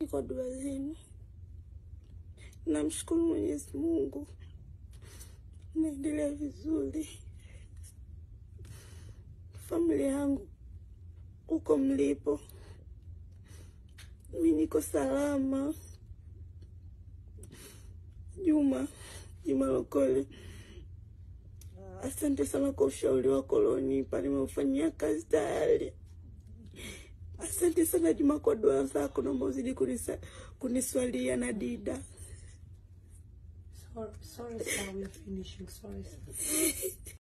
kwa dua zenu. Namshukuru Mwenyezi Mungu, naendelea vizuri. Familia yangu huko mlipo, mi niko salama. Juma Juma Lokole, asante sana kwa ushauri wako ulionipa, nimeufanyia kazi tayari. Asante sana Juma kwa dua zako, naomba uzidi kunisa- kuniswalia na Dida. Sorry, sorry, sir. We're finishing. Sorry, sir.